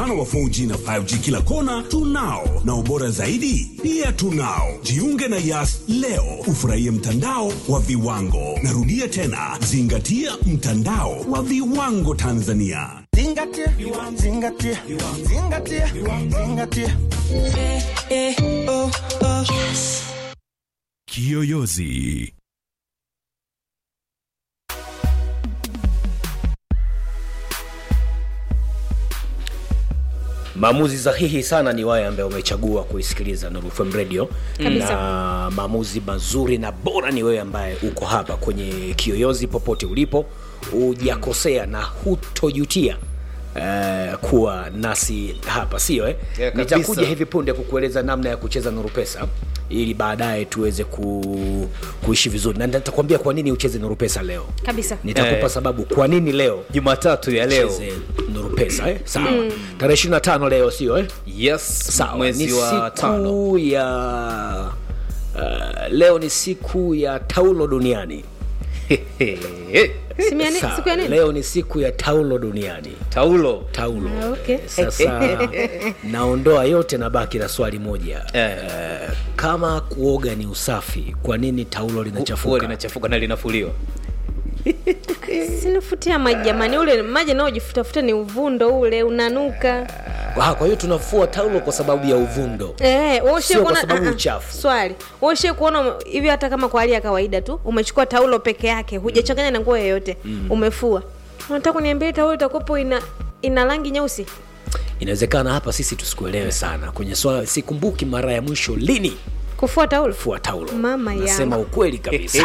mpana wa 4G na 5G kila kona tunao, na ubora zaidi pia tunao. Jiunge na Yas leo ufurahie mtandao wa viwango. Narudia tena, zingatia mtandao wa viwango Tanzania. Zingatia, zingatia, zingatia, zingatia. Kiyoyozi. maamuzi sahihi sana ni wale ambaye umechagua kuisikiliza Nuru FM radio Kabisa. na maamuzi mazuri na bora ni wewe ambaye uko hapa kwenye kiyoyozi popote ulipo hujakosea na hutojutia Uh, kuwa nasi hapa sio eh? Yeah, kabisa. nitakuja hivi punde kukueleza namna ya kucheza nuru pesa ili baadaye tuweze ku, kuishi vizuri na nitakwambia kwa nini ucheze nuru pesa leo kabisa nitakupa Eh. sababu kwa nini leo jumatatu ya leo cheze nuru pesa eh? sawa tarehe 25 leo sio eh? yes sawa mwezi ni wa tano siku ya uh, leo ni siku ya taulo duniani Simu ya ni- Sawa, siku ya nini leo ni siku ya taulo duniani taulo taulo Ah, okay. sasa naondoa yote na baki na swali moja Eh. Eh, kama kuoga ni usafi kwa nini taulo Huwa linachafuka linachafuka na linafuliwa sinifutia maji jamani ule maji naojifutafuta ni uvundo ule unanuka Ah, kwa hiyo tunafua taulo kwa sababu ya uvundo Eh, wewe ushawahi Sio kwa kuona- sababu ah, ah, uchafu. swali wewe ushawahi kuona hivi hata kama kwa hali ya kawaida tu umechukua taulo peke yake hujachanganya na nguo yoyote umefua unataka kuniambia hii taulo itakuwepo ina ina rangi nyeusi inawezekana hapa sisi tusikuelewe sana kwenye swala sikumbuki mara ya mwisho lini kufua taulo fua taulo Mama nasema yangu. ukweli kabisa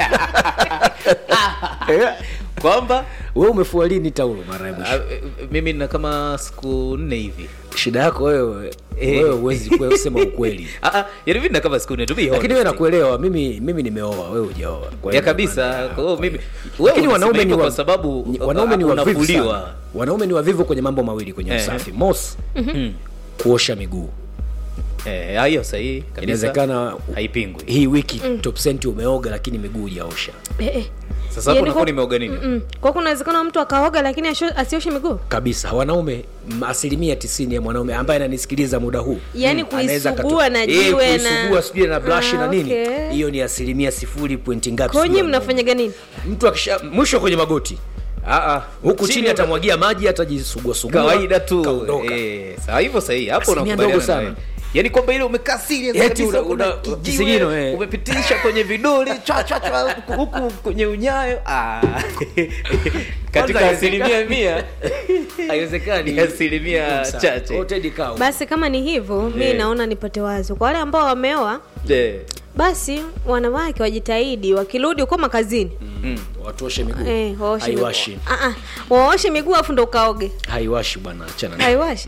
kwamba wewe umefua lini taulo mara ya ah, mwisho eh, mimi na kama siku nne hivi shida yako wewe Eh. wewe huwezi kusema ukweli Ah, ah, yaani mimi na kama siku nne to be lakini wewe honest. nakuelewa mimi mimi nimeoa wewe hujaoa Kwa hiyo ya kabisa maana- kwa hiyo mimi wewe lakini unasema wanaume ni hivyo wa, kwa sababu ni- wanaume ni uh, wavivu unafuliwa sana. wanaume ni wavivu kwenye mambo mawili kwenye Eh. usafi mos kuosha miguu eh ah, hiyo sahihi kabisa inawezekana haipingwi hii wiki top cent umeoga lakini miguu hujaosha eh, eh. sasa hapo Yaani unakuwa kwa- nimeoga nini Mm. kwa kuna uwezekano mtu akaoga lakini asho- asioshe miguu kabisa wanaume m- asilimia tisini ya mwanaume ambaye ananisikiliza muda huu Yaani anaweza kuisugua akatu- na Eh, jiwe na- kuisugua sijui na brush Ah, na nini okay. hiyo ni asilimia sifuri pointi ngapi kwa sijui nyinyi ya mnafanyaga nini mtu akisha mwisho kwenye magoti ah ah huku chini ya- atamwagia maji atajisuguasugua kawaida tu kaondoka. eh sawa hivyo sahihi hapo Asilimia unakubaliana ndogo sana. na wewe. yaani kwamba ile umekaa serious Eti kabisa una- kuna una- kijiwe, kisigino, eh. umepitisha kwenye vidole chwa chwa chwa huku- huku kwenye unyayo ah katika Kwanza asilimia mia haiwezekani Ni asilimia Sana. chache. Wote dikao. basi kama ni hivyo mi Eh. naona nipate wazo kwa wale ambao wameoa Eh, basi wanawake wajitahidi wakirudi huko makazini mm. watuoshe miguu eh, waoshe miguu. haiwashi Ah, ah, waoshe miguu afu ndo ukaoge haiwashi bwana achana na haiwashi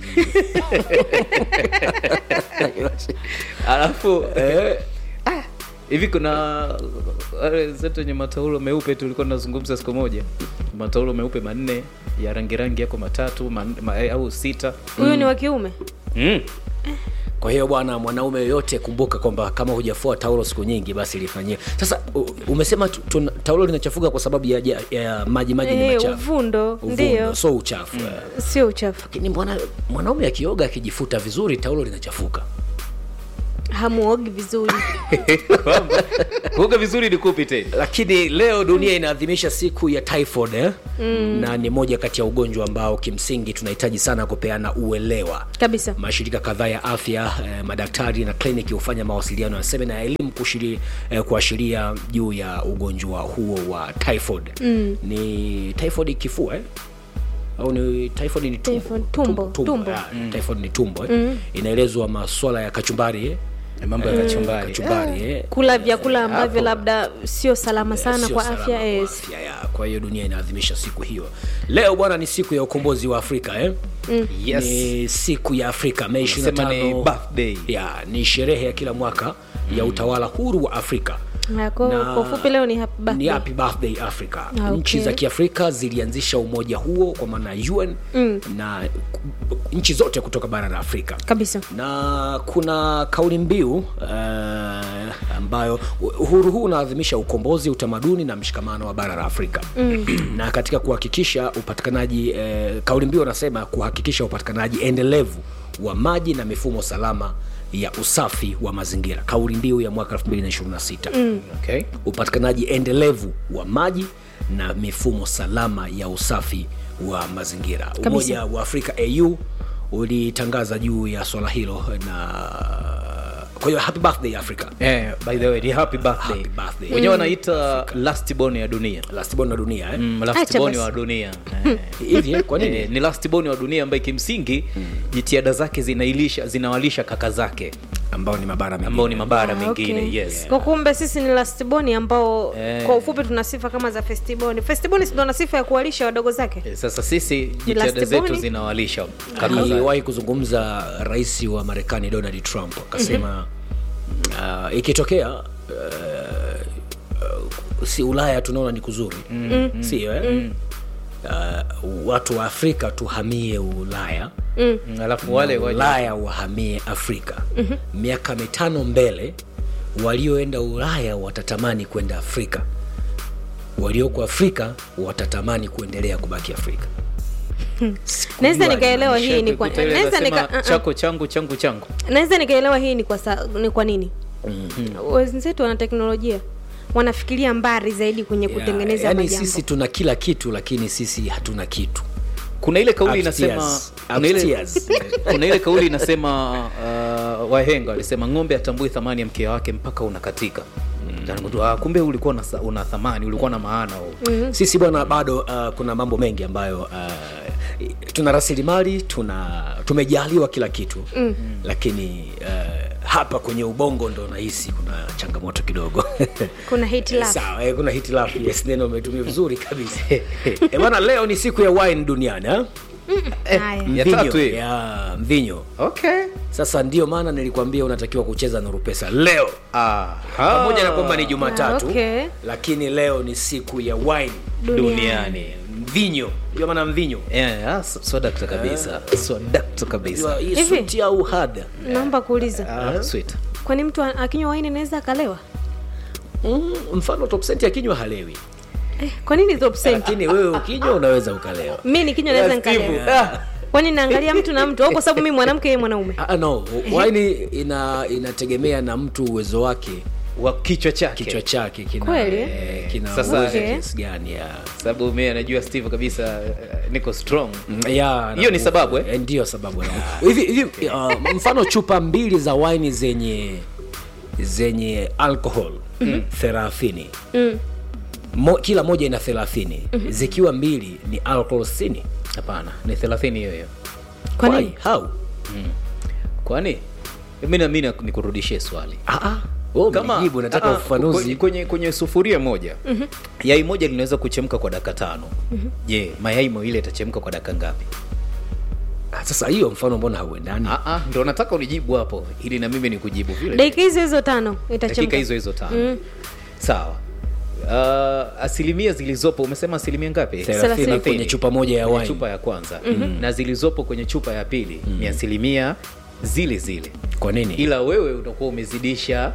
alafu eh, ah, hivi kuna wale zetu wenye mataulo meupe tulikuwa tunazungumza siku moja mataulo meupe manne ya rangi rangi yako matatu man, ma, eh, au sita huyu ni wa kiume mm. kwa hiyo bwana mwanaume yoyote kumbuka kwamba kama hujafua taulo siku nyingi basi lifanyie sasa u- umesema tu, tu, taulo linachafuka kwa sababu ya, ya, ya maji maji ni Eh, machafu uvundo Uvundo, ndio so uchafu eh. sio uchafu lakini bwana mwanaume akioga akijifuta vizuri taulo linachafuka hamuogi vizuri kwamba kuoga vizuri ni kupi tena lakini leo dunia inaadhimisha siku ya typhoid eh? mm. na ni moja kati ya ugonjwa ambao kimsingi tunahitaji sana kupeana uelewa kabisa mashirika kadhaa ya afya eh, madaktari na kliniki hufanya mawasiliano ya semina ya elimu kushiri, eh, kuashiria juu ya ugonjwa huo wa typhoid mm. ni typhoid kifua eh? au ni typhoid ni tumbo Typhoid, tumbo, tumbo. Ah, typhoid ni tumbo eh? inaelezwa maswala ya kachumbari eh? mambo ya kachumbari kachumbari eh? kula vyakula ambavyo hapo. labda sio salama sana Sio kwa salama afya kwa yes. afya ya. kwa hiyo dunia inaadhimisha siku hiyo leo bwana ni siku ya ukombozi wa afrika eh? Yes. ni siku ya afrika mei Sema ni 25 birthday. ya ni sherehe ya kila mwaka ya utawala huru wa afrika Na kwa Na- kwa ufupi leo ni happy ni birthday. happy birthday africa Ah, okay. nchi za kiafrika zilianzisha umoja huo kwa maana ya un mm. na ku- nchi zote kutoka bara la afrika kabisa na kuna kauli mbiu uh, ambayo uhuru huu unaadhimisha ukombozi utamaduni na mshikamano wa bara la afrika mm. na katika kuhakikisha upatikanaji uh, kauli mbiu anasema kuhakikisha upatikanaji endelevu wa maji na mifumo salama ya usafi wa mazingira kauli mbiu ya mwaka 2026 mm. okay. upatikanaji endelevu wa maji na mifumo salama ya usafi wa mazingira umoja wa afrika au ulitangaza juu ya swala hilo na kwa hiyo happy birthday africa Eh, by the way ni happy birthday Happy birthday. wenyewe wanaita last born ya dunia last born wa dunia eh? mm, last Acha born basi. wa dunia eh. hivi eh? kwa nini Eh, ni last born wa dunia ambaye kimsingi jitihada zake zinailisha zinawalisha kaka zake ambao ni mabara mengine. ambao ni mabara Ah, mengine okay. yes kwa kumbe sisi ni lastboni ambao Eh. kwa ufupi tuna sifa kama za festiboni festiboni sindo na sifa ya kuwalisha wadogo zake Eh, sasa sisi jitihada last zetu born? zinawalisha kaka zake aliwahi kuzungumza rais wa marekani donald trump akasema uh, ikitokea uh, uh, si ulaya tunaona ni kuzuri mm-hmm. sio eh? uh, watu wa afrika tuhamie ulaya Mm, alafu wale na waje ulaya wahamie afrika mm-hmm. miaka mitano mbele walioenda ulaya watatamani kwenda afrika walioko afrika watatamani kuendelea kubaki afrika naweza Sikujua nikaelewa hii ni kwa Kuta ile naweza inasema, nika- uh-uh. chako changu changu changu naweza nikaelewa hii ni kwa, sa, ni kwa nini wenzetu wana teknolojia wanafikiria mbali zaidi kwenye Yeah, kutengeneza yani majambo sisi tuna kila kitu lakini sisi hatuna kitu kuna ile kauli inasema Upstairs. kuna ile, Upstairs. kuna ile kauli inasema uh, wahenga walisema ng'ombe atambui thamani ya mkia wake mpaka unakatika mm. ah, kumbe ulikuwa una, una thamani ulikuwa na maana mm. sisi bwana bado uh, kuna mambo mengi ambayo uh, tuna rasilimali tuna tumejaliwa kila kitu mm. lakini uh, hapa kwenye ubongo ndo nahisi kuna changamoto kidogo kuna hitilafu sawa eh, kuna hitilafu yes neno umetumia vizuri kabisa Eh, bwana leo ni siku ya wine duniani ha? haya Ya Mvinyo, tatu hiyo. ya mvinyo okay. sasa ndio maana nilikwambia unatakiwa kucheza nuru pesa leo Aha. pamoja na kwamba ni jumatatu Ah, okay. lakini leo ni siku ya wine duniani mvinyo ndio maana mvinyo Yeah, ah, so- so dakta kabisa so dakta kabisa Unajua hii Hivi? suti au hadha naomba kuuliza ah, sweet kwani mtu a- akinywa waini anaweza akalewa mm, mfano topsenti akinywa halewi eh, kwa nini top cent? lakini wewe ukinywa unaweza ukalewa mi nikinywa naweza nikalewa kwani naangalia mtu na mtu au kwa sababu mi mwanamke yeye mwanaume ah, no waini ina inategemea na mtu uwezo wake wa kichwa chake kichwa chake kina Kweli? eh, kina Sasa- uwezo Okay. kiasi gani ya sababu mi anajua steve kabisa eh, niko strong ya Hiyo ni na- sababu, eh? eh, ndiyo sababu ya- hivi hivi uh, mfano chupa mbili za waini zenye zenye alcohol thelathini Mo, kila moja ina thelathini zikiwa mbili ni alcohol sitini hapana ni thelathini hiyo hiyo Kwa Why? nini? How? kwani mi nami nikurudishie swali Ah, ah. Wewe umejibu, nataka ah, ah, ufafanuzi kwenye, kwenye, kwenye sufuria moja mm-hmm. yai moja linaweza kuchemka kwa dakika tano je mm-hmm. mayai mawili yatachemka kwa dakika ngapi Ah, sasa hiyo mfano mbona hauendani Ah, ah, ndo nataka unijibu hapo ili na mimi nikujibu vile dakika hizo hizo tano dakika itachemka hizo hizo tano sawa uh, asilimia zilizopo umesema asilimia ngapi thelathini kwenye chupa moja ya Kwenye wine chupa ya kwanza mm-hmm. na zilizopo kwenye chupa ya pili mm-hmm. ni asilimia zile zile kwa nini ila wewe utakuwa umezidisha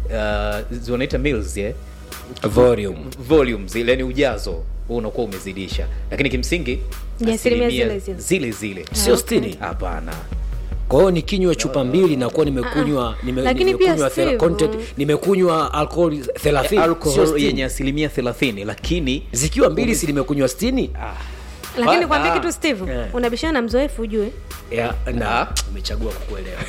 uh, wanaita mils eh? volume volume zile yani ujazo huu unakuwa umezidisha lakini kimsingi Ni asilimia asilimia zile zile. zile zile sio okay. stini hapana kwa hiyo nikinywa chupa mbili nakuwa nimekunywa nime, Lakini pia nimekunywa thela- Steve, content nimekunywa alcohol thelathini sio alcohol sitini. yenye asilimia thelathini lakini zikiwa mbili si nimekunywa stini lakini Ah, kwambia ah. kitu steve Yeah. unabishana na mzoefu ujue ya na Ah. umechagua kukuelewa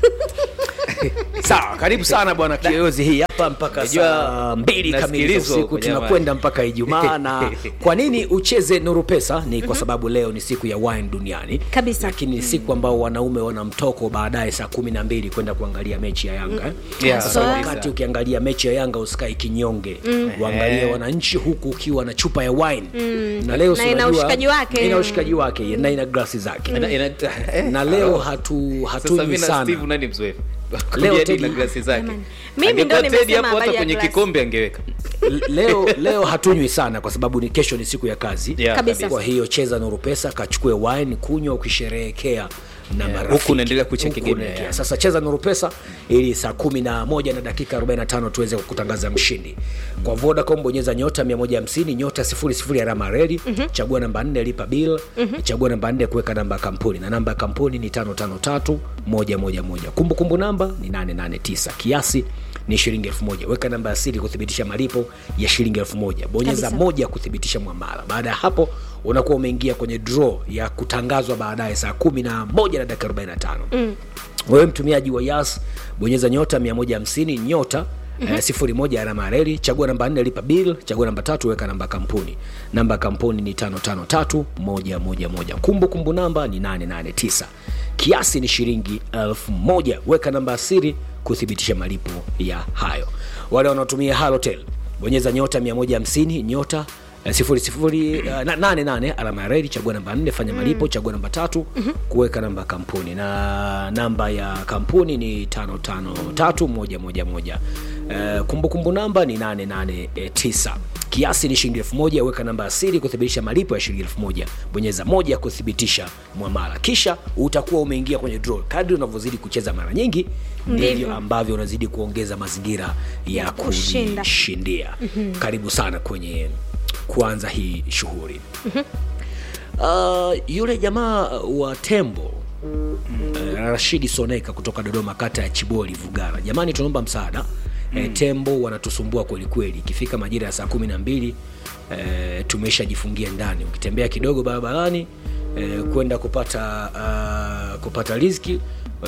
sawa karibu sana bwana kiyoyozi hii hapa mpaka Najua saa mbili kamili za nasikilizwa usiku huko, jamani. tunakwenda mpaka ijumaa na kwa nini ucheze nuru pesa ni kwa sababu leo ni siku ya wine duniani Kabisa. lakini ni siku ambao wanaume wana mtoko baadaye saa kumi na mbili kwenda kuangalia mechi ya yanga eh? Yeah, sasa kabisa. wakati ukiangalia mechi ya yanga usikae kinyonge uangalie wananchi huku ukiwa na chupa ya wine na leo Na si ina unajua- ushikaji wake. ina ushikaji wake na ina glasi zake ina, ina, na leo hatu sasa hatunywi mi na sana steve nani mzoefu Leo Leo Teddy- na glasi zake. Jamani. Mimi ndo Angekuwa Teddy nimesema hapo hata habari ya kwenye glasi. kikombe angeweka. L- leo leo hatunywi sana kwa sababu ni kesho ni siku ya kazi Yeah, Kabisa. kwa hiyo cheza nuru pesa kachukue wine kunywa ukisherehekea na Yeah, marafiki. huku unaendelea kucheki Huku game, unaendelea. yeah. sasa cheza nuru pesa ili saa kumi na moja na dakika 45 tuweze kutangaza mshindi kwa vodacom bonyeza nyota 150 nyota 00 alama reli chagua namba 4 lipa bill chagua namba 4 kuweka namba ya kampuni na namba ya kampuni ni 553111 kumbukumbu namba ni 889 kiasi ni shilingi elfu moja weka namba ya siri kuthibitisha malipo ya shilingi elfu moja bonyeza Kabisa. moja kuthibitisha mwamala baada ya hapo unakuwa umeingia kwenye draw ya kutangazwa baadaye saa kumi na moja na dakika 45 mm. wewe mtumiaji wa yas bonyeza nyota 150 nyota Mm-hmm. Eh, sifuri moja alama ya reli chagua namba nne lipa bill chagua namba tatu weka namba ya kampuni namba ya kampuni ni tano tano tatu moja moja moja kumbu kumbu namba ni 889 kiasi ni shilingi elfu moja weka namba ya siri kuthibitisha malipo ya hayo wale wanaotumia halotel bonyeza nyota 150 nyota eh, sifuri sifuri eh, na- nane nane alama ya reli chagua namba nne fanya malipo chagua namba tatu kuweka namba ya kampuni na namba ya kampuni ni tano tano tatu moja moja moja Eh, kumbukumbu namba ni 889 kiasi ni shilingi elfu moja weka namba ya siri kuthibitisha malipo ya shilingi elfu moja bonyeza moja kuthibitisha mwamala kisha utakuwa umeingia kwenye draw kadri unavyozidi kucheza mara nyingi ndivyo Ndivyo. ambavyo unazidi kuongeza mazingira ya kushinda. kujishindia karibu sana kwenye kuanza hii shughuli uh, yule jamaa wa tembo uh, rashidi soneka kutoka dodoma kata ya chiboli vugara jamani tunaomba msaada mm. e, tembo wanatusumbua kwelikweli ikifika majira ya saa kumi na mbili e, tumeshajifungia ndani ukitembea kidogo barabarani e, kwenda kupata uh, kupata riziki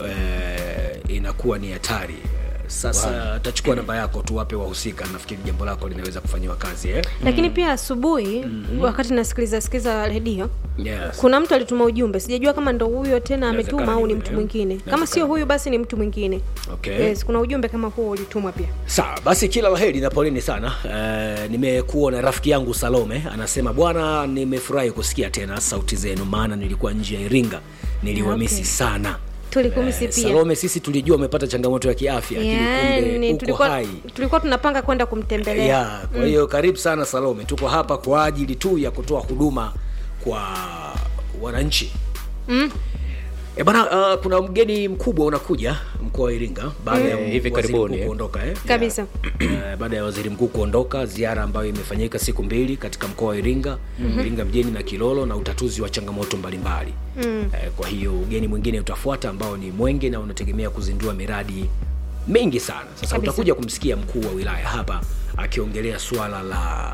e, inakuwa ni hatari sasa tachukua namba yako tuwape wahusika nafikiri jambo lako linaweza kufanyiwa kazi eh? lakini pia asubuhi wakati nasikiliza sikiliza redio yes. kuna mtu alituma ujumbe sijajua kama ndo huyo tena Inawezekana ametuma au ni ni mtu yule, mwingine kama Inawezekana. sio huyu basi ni mtu mwingine Okay. yes, kuna ujumbe kama huo ulitumwa pia sawa basi kila laheri na poleni sana uh, nimekuona rafiki yangu salome anasema bwana nimefurahi kusikia tena sauti zenu maana nilikuwa nje ya iringa niliwamisi Okay. sana tulikumisi Eh, pia salome sisi tulijua umepata changamoto ya kiafya lakini yani kumbe uko tulikuwa, hai tulikuwa tunapanga kwenda kumtembelea ya kwa hiyo karibu sana salome tuko hapa kwa ajili tu ya kutoa huduma kwa wananchi mm. E bana, uh, kuna mgeni mkubwa unakuja mkoa wa Iringa baada ya Eh, hivi waziri karibuni, mkuu eh. kuondoka eh? kabisa Eh, baada ya waziri mkuu kuondoka, ziara ambayo imefanyika siku mbili katika mkoa wa Iringa mm-hmm. Iringa mjini na Kilolo na utatuzi wa changamoto mbalimbali mm. eh, kwa hiyo ugeni mwingine utafuata ambao ni Mwenge na unategemea kuzindua miradi mingi sana. Sasa Kabisa. utakuja kumsikia mkuu wa wilaya hapa akiongelea suala la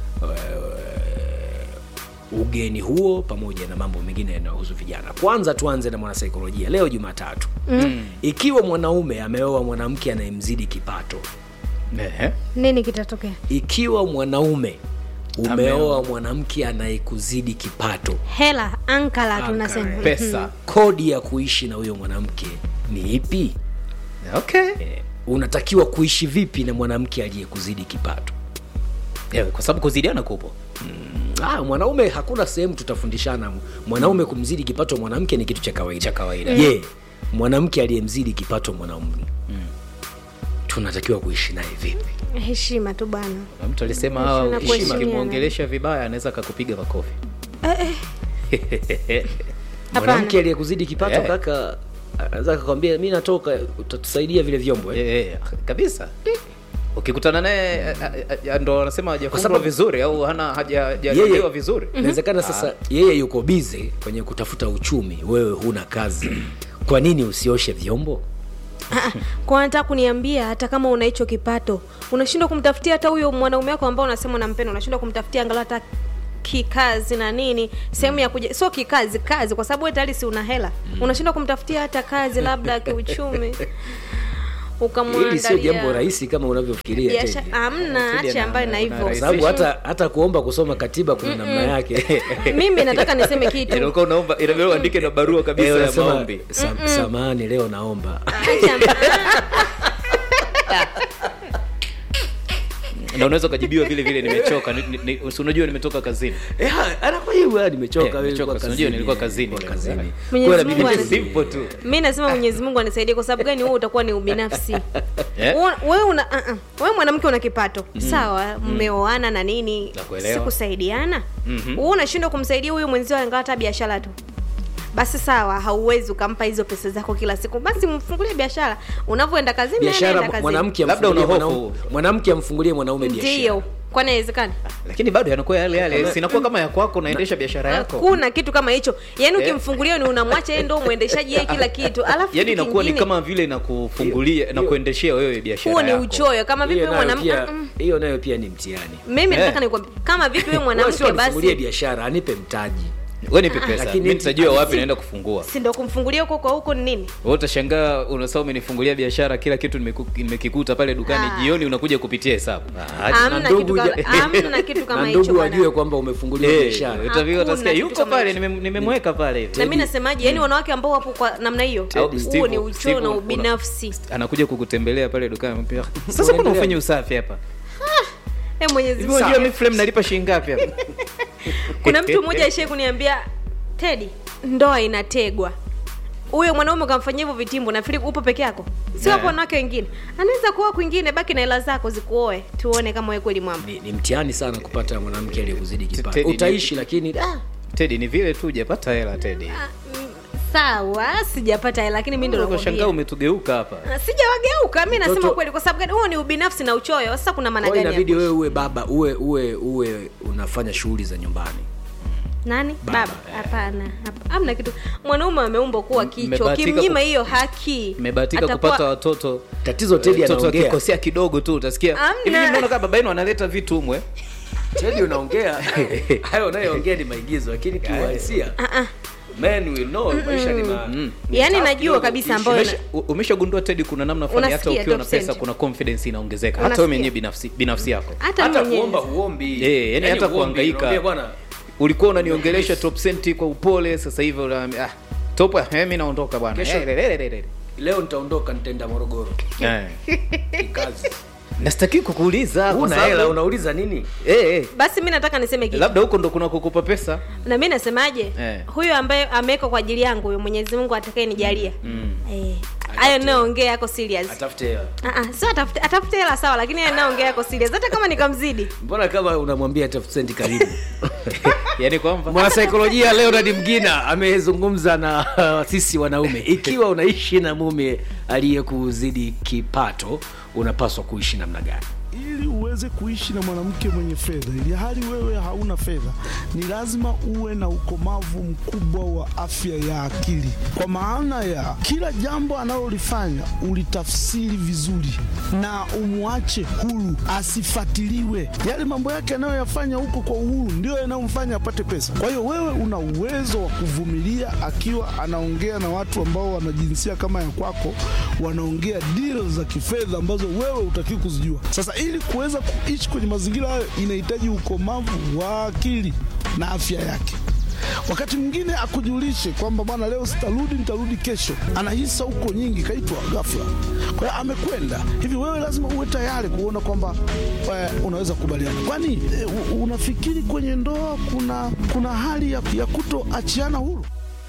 eh, ugeni huo pamoja na mambo mengine yanayohusu vijana. Kwanza tuanze na mwanasaikolojia. Leo Jumatatu mm. ikiwa mwanaume ameoa mwanamke anayemzidi kipato Ehe. nini kitatokea ikiwa mwanaume Ameoa. umeoa mwanamke anayekuzidi kipato hela ankala Ankara, tunasema pesa kodi ya kuishi na huyo mwanamke ni ipi okay eh, unatakiwa kuishi vipi na mwanamke aliyekuzidi kipato Eh, kwa sababu kuzidiana kupo ah, mwanaume hakuna sehemu tutafundishana mwanaume kumzidi kipato mwanamke ni kitu cha kawaida Cha kawaida. je mwanamke aliyemzidi kipato mwanaume tunatakiwa kuishi naye vipi heshima tu bana Na mtu alisema Heshima hawa na kuheshimiana. ukimwongelesha vibaya anaweza akakupiga makofi mwanamke aliyekuzidi kipato Eh. kaka anaweza akakwambia mi natoka utatusaidia vile vyombo eh? Eh, eh, kabisa ukikutana naye eh, eh, eh, ndo anasema hajafundwa sababu- vizuri au hana haja- hajalelewa yeye vizuri inawezekana sasa yeye yuko bize kwenye kutafuta uchumi wewe huna kazi kwa nini usioshe vyombo kwa nataka kuniambia hata kama una hicho kipato unashindwa kumtafutia hata huyo mwanaume wako ambao unasema unampenda unashindwa kumtafutia angalau hata kikazi na nini sehemu ya kuja sio kikazi kazi kwa sababu wewe tayari si una hela unashindwa kumtafutia hata kazi labda kiuchumi hili sio jambo ukamwandalia rahisi kama unavyofikiria biashara Teddy. amna Teddy acha ana- ambayo na ana hivyo kwa rahisi. sababu hata hata kuomba kusoma katiba kuna namna yake mimi nataka niseme kitu ilikuwa unaomba inabidi uandike na barua kabisa Eh, ya unasema, maombi "Sam- samahani leo naomba Acha- na unaweza ukajibiwa vile vile nimechoka ni, ni, ni, si unajua nimetoka kazini Eh, anakujibu "Ah, nimechoka Eh, wewe nimechoka, ulikuwa si unajua nilikuwa kazini, kazini ulikuwa leo. kazini. Mwenyezi Kwa hiyo Mungu inabidi- ana- simple tu mi nasema mwenyezi mungu anisaidie kwa sababu gani wewe utakuwa ni ubinafsi Eh? Wewe- wewe una uh -uh. wewe mwanamke una kipato sawa mmeoana na nini Nakuelewa. sikusaidiana mm-hmm. wewe unashindwa kumsaidia huyu mwenzio angawa hata biashara tu basi sawa hauwezi ukampa hizo pesa zako kila siku basi mfungulie biashara unavyoenda kazini naye anaenda biashara kazini. mwanamke Labda amfungulie una hofu. mwanaume- mwanamke amfungulie mwanaume biashara ndio kwani haiwezekani lakini bado yanakuwa yale yale sinakuwa kama ya kwako unaendesha biashara yako kuna kitu kama hicho yaani Eh. ukimfungulia ni unamwacha yeye ndo mwendeshaji yeye kila kitu alafu yaani kitu inakuwa ni kingine, kama vile inakufungulia na kuendeshea wewe biashara huo ni yako. uchoyo kama vipi hiyo wewe nayo mwanamke pia Mm, hiyo nayo pia ni mtihani mimi Eh. nataka nikwambie kama vipi wewe Wewe sio mwanamke nifungulie basi biashara anipe mtaji wewe nipe pesa Lakini- mimi nitajua wapi naenda kufungua si ndo kumfungulia huko kwa huko ni nini wewe utashangaa unasema umenifungulia biashara kila kitu nimeku- nimekikuta pale dukani Ah. jioni unakuja kupitia hesabu Hamna Na kitu ndugu kama- ja- hamna kitu kama na hicho ndugu bwana. wajue kwamba umefunguliwa Eh, biashara utafika utasikia Hakuna yuko kitu kama pale hicho. nime- nimemweka pale hivi na mi nasemaje yani wanawake ambao wapo kwa namna hiyo Au huo Steve- ni uchoyo Steve, na una- ubinafsi anakuja kukutembelea pale dukani anambia, sasa mbona Unaendelea. ufanye usafi hapa Eh, Mwenyezi hivi Mungu. unajua mi flame nalipa shilingi ngapi hapa kuna mtu mmoja aishai kuniambia tedi ndoa inategwa huyo mwanaume ukamfanyia hivyo vitimbo nafikiri upo peke yako si wapo Yeah. wanawake wengine anaweza kuoa kwingine baki na hela zako zikuoe tuone kama wewe kweli mwamba ni, ni mtihani sana kupata mwanamke aliyekuzidi kipato Teddy, ni- utaishi lakini ah, tedi ni vile tu hujapata hela tedi Ah, mm, sawa sijapata hela lakini mi ndo unashangaa nakwambia umetugeuka hapa Ah, sijawageuka mi nasema Mtoto- kweli kwa sababu gani huo ni ubinafsi na uchoyo sasa kuna maana kwa hiyo gani inabidi hapo? wewe uwe baba uwe uwe uwe unafanya shughuli za nyumbani nani Baba, baba hapana hapa- hamna kitu mwanaume ameumbwa kuwa kichwa Mmebahatika kimnyima ku- hiyo haki mmebahatika atakuwa- kupata watoto tatizo Teddy mtoto anaongea akikosea kidogo tu utasikia Amna. hivi nyinyi mnaona kama baba yenu analeta vitu umwe Teddy unaongea hayo unayoongea ni maigizo lakini kiuhalisia men will know maisha ni ma Mm. ni Yaani tough najua kidogo kabisa kuishi. ambayo- Umesha- u- umeshagundua tedi kuna namna fulani hata Unasikia ukiwa na top pesa cent. kuna confidence inaongezeka hata Unasikia. wewe mwenyewe binafsi binafsi yako hata hata mwenyewe kuomba uombi Eh, yani hata uombi, kuhangaika. unaambia bwana ulikuwa unaniongelesha top cent kwa upole sasa hivi unaambia ah top eh mimi naondoka bwana Kesho- Eh, le- le- le- le- leo nitaondoka nitaenda morogoro le. Eh. kazi nastaki kukuuliza kwa una sababu- hela unauliza nini eh eh basi mi nataka niseme kitu labda huko ndo kuna kukupa pesa na mi nasemaje Eh. huyo ambaye amewekwa kwa ajili yangu huyo mwenyezi mungu atakaye nijalia Eh, hayo naongea yako serious atafute hela Ah, ah, sio atafute atafute hela sawa lakini hayo naongea yako serious hata kama nikamzidi mbona kama unamwambia tafute senti karibu yani kwamba mwanasaikolojia leonard mgina amezungumza na uh, sisi wanaume ikiwa unaishi na mume aliyekuzidi kipato unapaswa kuishi namna gani ili uweze kuishi na mwanamke mwenye fedha ili hali wewe hauna fedha ni lazima uwe na ukomavu mkubwa wa afya ya akili kwa maana ya kila jambo analolifanya ulitafsiri vizuri na umwache huru asifatiliwe yale mambo yake anayoyafanya huko kwa uhuru ndio yanayomfanya apate pesa kwa hiyo wewe una uwezo wa kuvumilia akiwa anaongea na watu ambao wana jinsia kama ya kwako wanaongea deal za kifedha ambazo wewe utakiwa kuzijua sasa ili kuweza kuishi kwenye mazingira hayo inahitaji ukomavu wa akili na afya yake wakati mwingine akujulishe kwamba bwana leo sitarudi nitarudi kesho anahisa huko nyingi kaitwa ghafla kwa hiyo amekwenda hivi wewe lazima uwe tayari kuona kwamba eh, unaweza kukubaliana kwani eh, u- unafikiri kwenye ndoa kuna kuna hali ya, ya kutoachiana huru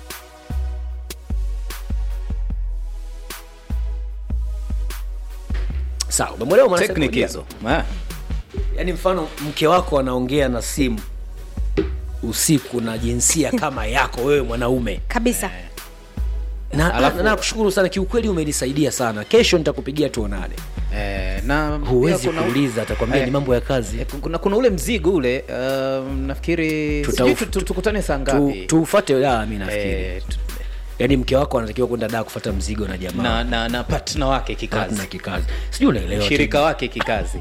sawa umemwelewa technique mwanasaikolojia hizo Ah. yaani mfano mke wako anaongea na simu usiku na jinsia kama yako wewe mwanaume kabisa na, Alafu- na, na kushukuru sana kiukweli umenisaidia sana kesho nitakupigia tuonane Eh, na huwezi pia kuna- kuuliza atakwambia Eh. ni mambo ya kazi Eh, kuna, kuna ule mzigo ule um, nafikiri Tuta- sijui tu- tu- tukutane saa tu, ngapi tufate la mi nafikiri Eh, tu- yaani mke wako anatakiwa kwenda daa kufata mzigo na jamaa na na na partner wake kikazi na kikazi sijui unaelewa shirika wake kikazi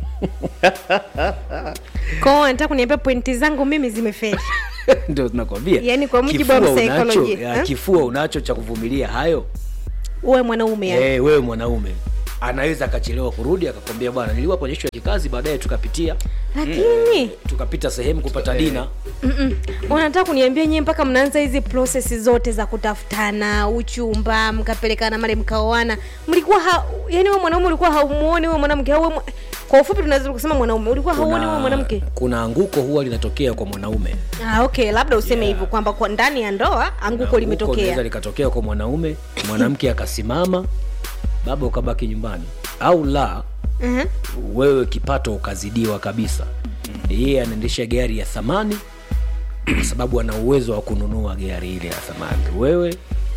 kwao anataka kuniambia pointi zangu mimi zimefeli ndio tunakwambia Yaani kwa mujibu wa Kifua unacho- msaikolojia, ya, eh? kifua unacho cha kuvumilia hayo uwe mwanaume yani. Eh, wewe mwanaume anaweza akachelewa kurudi akakwambia bwana niliwa kwenye ishu ya kikazi baadaye tukapitia lakini tukapita sehemu kupata dina mm-mm. unataka kuniambia nyie mpaka mnaanza hizi prosesi zote za kutafutana uchumba mkapelekana male mkaoana mlikuwa ha, yani wewe mwanaume ulikuwa haumuoni wewe mwanamke au wewe mwa- kwa ufupi tunaweza kusema mwanaume ulikuwa hauoni huyo mwanamke kuna anguko huwa linatokea kwa mwanaume ah, okay labda useme hivyo kwamba kwa ndani ya ndoa anguko Anguko limetokea linaweza likatokea kwa mwanaume mwanamke akasimama baba ukabaki nyumbani au la Mhm. wewe kipato ukazidiwa kabisa yeye anaendesha gari ya thamani kwa sababu ana uwezo wa kununua gari ile ya thamani wewe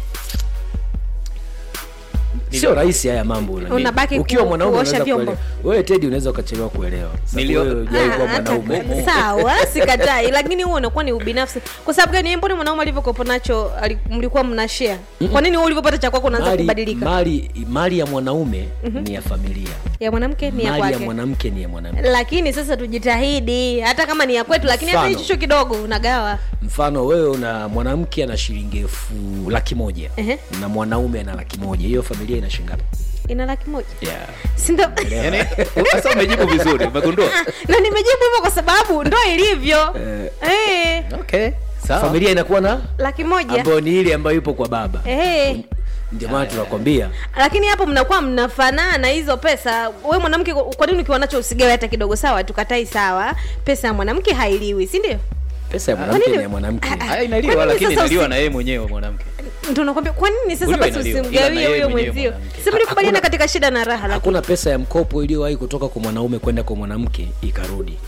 sio rahisi haya mambo unajua. Unabaki ukiwa ku- mwanaume kuosha unaweza vyombo. kuelewa wewe tedi unaweza ukachelewa kuelewa Sababu Nilio- wewe hujawahi kuwa Ah, hata- mwanaume sawa sikatai lakini huo unakuwa ni ubinafsi kwa sababu gani mbona mwanaume alivyokopo nacho ali- mlikuwa mna share kwa nini wewe ulivyopata cha kwako unaanza mali, kubadilika mali, mali ya mwanaume ni ya familia ya mwanamke ni ya mali ya kwake mwanamke ni ya mwanamke lakini sasa tujitahidi hata kama ni ya kwetu lakini hata Mfano. hicho kidogo unagawa mfano wewe una mwanamke ana shilingi elfu laki moja Ehe. na mwanaume ana laki moja hiyo familia ina shilingi ngapi ina laki moja yeah. sindo yani sasa umejibu vizuri umegundua na nimejibu hivyo kwa sababu ndo ilivyo eh, okay sawa familia inakuwa na laki moja ambayo ni ile ambayo ipo kwa baba eh. ndio maana tunakwambia lakini hapo mnakuwa mnafanana hizo pesa we mwanamke kwa nini ukiwa nacho usigawe hata kidogo sawa tukatai sawa pesa ya mwanamke hailiwi si ndio pesa ya Kwa mwanamke nini- ni ya mwanamke Ah, haya Kwa inaliwa nini lakini sasa inaliwa usi- na yeye mwenyewe mwanamke ndo nakwambia kwa nini sasa Uliwe basi inaliwa, ila na usimgawie yeye huyo mwenyewe mwenzio mwanamke. si mlikubaliana Hakuna- katika shida na raha lakini hakuna pesa ya mkopo iliyowahi kutoka kwa mwanaume kwenda kwa mwanamke ikarudi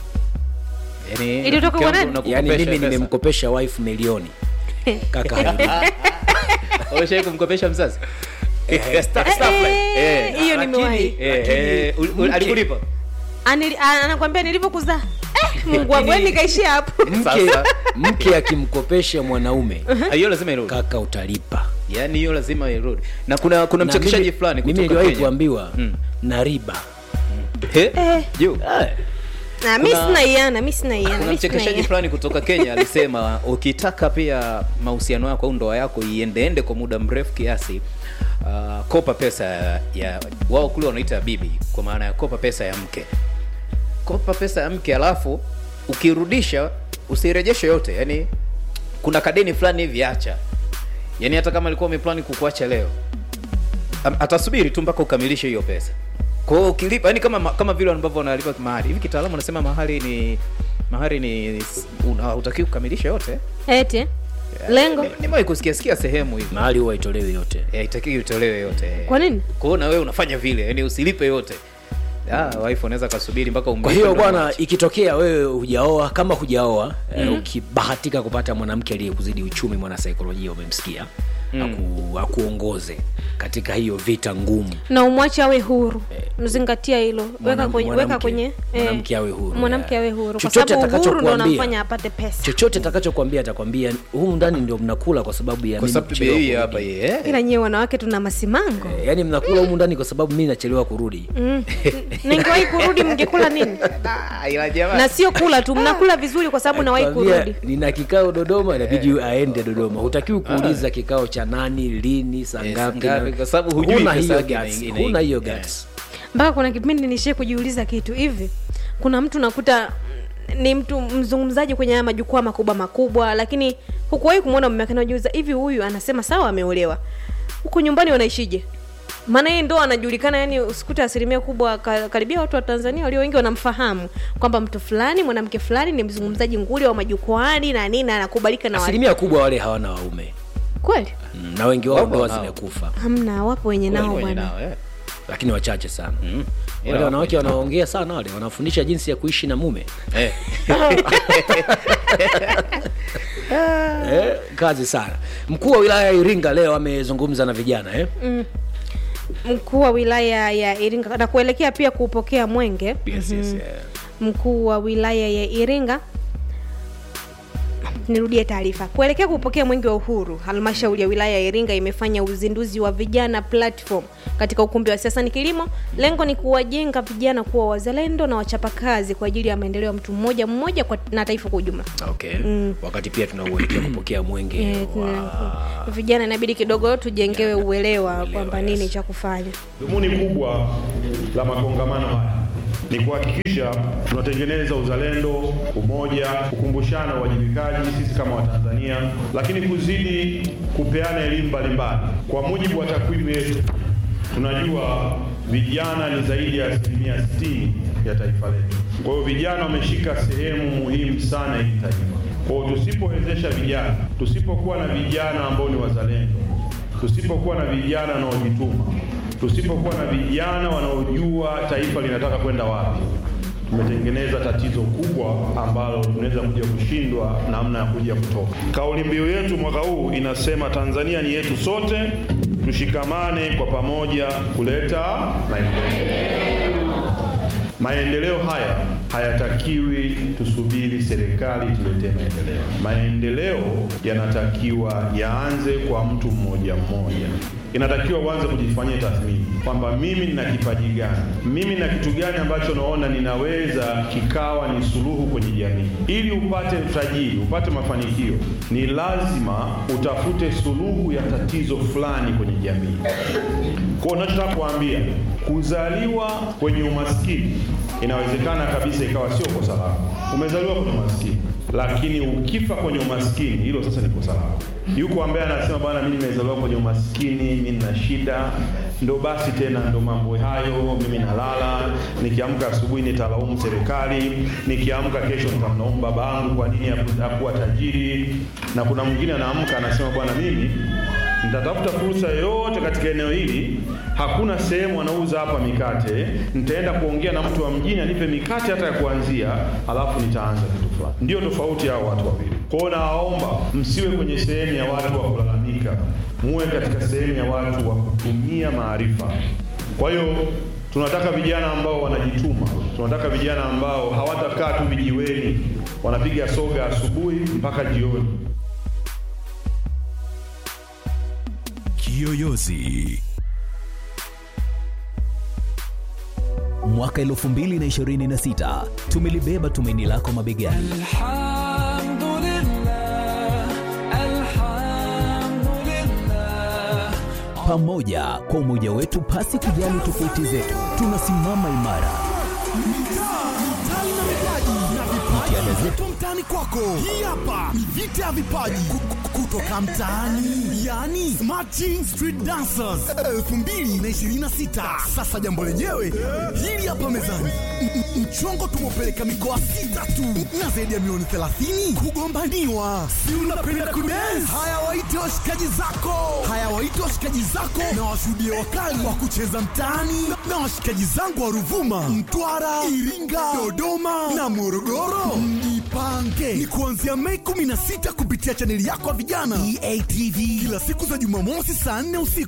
yani Ilitoka mke kwa wangu nani? unakukopesha yaani mimi pesa. nimemkopesha wife milioni kaka hairudi. Umeshawahi kumkopesha mzazi Eh, eh, hiyo nimewahi Eh, eh, ul- ul- alikulipa Anili- a- anakwambia nilivyokuzaa eh, mungu wangu yani nikaishia hapo mke Sasa. mke akimkopesha mwanaume Ah, hiyo lazima irudi kaka utalipa yani hiyo lazima irudi na kuna kuna Na mchekeshaji mimi- fulani mimi kutoka niliwahi Kenya kuambiwa Mm. na riba Eh, Eh. juu Ah, mi Kuna- sina iana mi sina iana kuna mi sina mchekeshaji iana. fulani kutoka kenya alisema ukitaka pia mahusiano yako au ndoa yako iendeende kwa muda mrefu kiasi uh, kopa pesa ya wao kule wanaita bibi kwa maana ya kopa pesa ya mke kopa pesa ya mke alafu ukirudisha usirejeshe yote yani kuna kadeni fulani hivi acha yani hata kama alikuwa umeplani kukuacha leo am- atasubiri tu mpaka ukamilishe hiyo pesa kwa hiyo ukilipa yani kama kama vile ambavyo wanalipa mahari hivi kitaalamu wanasema mahari ni mahari ni una- hutakiwi kukamilisha yote eti lengo Ni- nimewahi kusikia sikia sehemu hivi mahali huwa itolewe yote Eh, haitakiwi utolewe yote kwa nini kwa hiyo na wewe unafanya vile yani usilipe yote ah wife unaweza kasubiri mpaka kwa umlipe hiyo ndo bwana umwache. ikitokea wewe hujaoa kama hujaoa eh, ukibahatika kupata mwanamke aliyekuzidi uchumi mwanasaikolojia umemsikia aku, akuongoze katika hiyo vita ngumu na umwache awe huru mzingatia hilo weka Mwanam- kwenye weka mwanamke- kwenye eh, mwanamke awe huru, mwanamke yeah. awe huru kwa Chochote sababu uhuru ndo atakachokuambia. unamfanya apate pesa chochote atakachokwambia atakwambia humu ndani ndio mnakula kwa sababu ya kwa mimi sababu kuchelewa bei kurudi." hapa hii eh ila nyewe wanawake tuna masimango Eh, yaani mnakula humu ndani kwa sababu mimi nachelewa kurudi mm. ningewahi kurudi mngekula nini Ah, ila jamani na sio kula tu mnakula vizuri kwa sababu nawahi Nakwambia, kurudi nina kikao dodoma inabidi aende dodoma hutakiwi kuuliza kikao cha nani lini saa Eh, ngapi ngapi, na- kwa sababu hujui huna pesa hiyo yake ina- guts, ina- huna hiyo yeah. guts. mpaka kuna kipindi nishie kujiuliza kitu hivi kuna mtu nakuta mm, ni mtu mzungumzaji kwenye haya majukwaa makubwa makubwa lakini hukuwahi kumwona mume wake najiuliza hivi huyu anasema sawa ameolewa huku nyumbani wanaishije maana yeye ndo anajulikana yani usikute asilimia kubwa ka- karibia watu wa tanzania walio wengi wanamfahamu kwamba mtu fulani mwanamke fulani ni mzungumzaji nguli wa majukwaani na nini na anakubalika na watu asilimia kubwa wale hawana waume kweli Mm, na wengi wao Wapo ndoa nao. zimekufa hamna wapo wenye nao Wenye bwana nao, eh. lakini wachache sana Mm. Ila wale wanawake wapo. wanaongea sana wale wanafundisha jinsi ya kuishi na mume Eh. eh, kazi sana mkuu wa wilaya ya iringa leo amezungumza na vijana eh? mkuu wa wilaya ya iringa na kuelekea pia kupokea mwenge yes, yes, yeah. mkuu wa wilaya ya Iringa nirudie taarifa kuelekea kupokea mwenge wa uhuru halmashauri ya wilaya ya iringa imefanya uzinduzi wa vijana platform katika ukumbi wa siasa ni kilimo lengo ni kuwajenga vijana kuwa wazalendo na wachapakazi kwa ajili ya maendeleo ya mtu mmoja mmoja kwa, na taifa kwa ujumla okay wakati pia tunauelekea kupokea mwenge Eh, tuna- vijana inabidi kidogo tujengewe uelewa kwamba nini cha kufanya Dhumuni kubwa la makongamano haya ni kuhakikisha tunatengeneza uzalendo, umoja, kukumbushana uwajibikaji sisi kama Watanzania, lakini kuzidi kupeana elimu mbalimbali. Kwa mujibu wa takwimu yetu, Tunajua vijana ni zaidi ya asilimia 60 ya taifa letu. Kwa hiyo vijana wameshika sehemu muhimu sana hili taifa. Kwa hiyo tusipowezesha vijana, tusipokuwa na vijana ambao ni wazalendo, tusipokuwa na vijana wanaojituma, tusipokuwa na vijana wanaojua taifa linataka kwenda wapi, tumetengeneza tatizo kubwa ambalo tunaweza kuja kushindwa namna ya kuja kutoka. Kauli mbiu yetu mwaka huu inasema Tanzania ni yetu sote, tushikamane kwa pamoja kuleta maendeleo. Maendeleo haya hayatakiwi tusubiri serikali tuletee maendeleo. Maendeleo yanatakiwa yaanze kwa mtu mmoja mmoja. Inatakiwa uanze kujifanyia tathmini kwamba mimi nina kipaji gani, mimi na kitu gani ambacho naona ninaweza kikawa ni suluhu kwenye jamii. Ili upate utajiri, upate mafanikio, ni lazima utafute suluhu ya tatizo fulani kwenye jamii. Kwa hiyo nachotaka kuambia, kuzaliwa kwenye umaskini inawezekana kabisa ikawa sio kosa lako. Umezaliwa kwenye umaskini, lakini ukifa kwenye umaskini, hilo sasa ni kosa lako. Yuko ambaye anasema bwana, mimi nimezaliwa kwenye umaskini, mimi nina shida, ndo basi tena, ndo mambo hayo, mimi nalala, nikiamka asubuhi nitalaumu serikali, nikiamka kesho nitamlaumu babangu kwa nini haku- hakuwa tajiri, na kuna mwingine anaamka anasema bwana, mimi nitatafuta fursa yoyote katika eneo hili. Hakuna sehemu anauza hapa mikate, nitaenda kuongea na mtu wa mjini anipe mikate hata ya kuanzia, alafu nitaanza kitu fulani. Ndio tofauti ya hao watu wawili. Kwa hiyo nawaomba msiwe kwenye sehemu ya watu wa kulalamika, muwe katika sehemu ya watu wa kutumia maarifa. Kwa hiyo tunataka vijana ambao wanajituma, tunataka vijana ambao hawatakaa tu vijiweni, wanapiga soga asubuhi mpaka jioni. Kiyoyozi. Mwaka 2026 tumelibeba tumaini lako mabegani. Pamoja kwa umoja wetu, pasi kujali tofauti zetu, tunasimama imara. Jitihada zetu mtaani kwako. Hii hapa ni vita ya vipaji Ku- ku- kutoka mtaani, yani Smarting Street Dancers 2026. Sasa jambo lenyewe hili hapa mezani, M- m- mchongo tumepeleka mikoa sita tu na zaidi ya milioni 30 kugombaniwa. Si unapenda kudance? Haya, waite washikaji zako, haya waite washikaji zako na washuhudie wakali wa kucheza mtaani na washikaji zangu wa Ruvuma, Mtwara, Iringa, Dodoma na Morogoro. Mjipange ni kuanzia Mei 16 kupitia chaneli yako ya vijana EATV, kila siku za Jumamosi saa 4 usiku